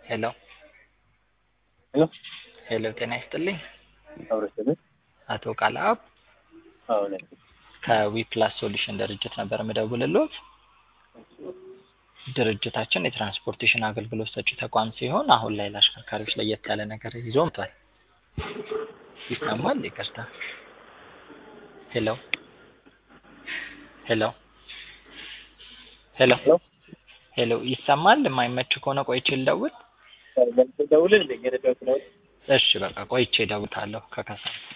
ሄሎ ሄሎ ሄሎ ጤና ይስጥልኝ አብረሰብን አቶ ቃልአብ አሁን ከዊፕላስ ሶሉሽን ድርጅት ነበር የምደውልልዎት። ድርጅታችን የትራንስፖርቴሽን አገልግሎት ሰጪ ተቋም ሲሆን አሁን ላይ ለአሽከርካሪዎች ለየት ያለ ነገር ይዞ መጥቷል። ይሰማል? ይቅርታ። ሄሎ ሄሎ ሄሎ ሄሎ ሄሎ ይሰማል? የማይመች ከሆነ ቆይቼ ልደውል? ደውልን እንደ የነዳሁት ነው እሺ በቃ ቆይቼ እደውልልሃለሁ ከከሰዓት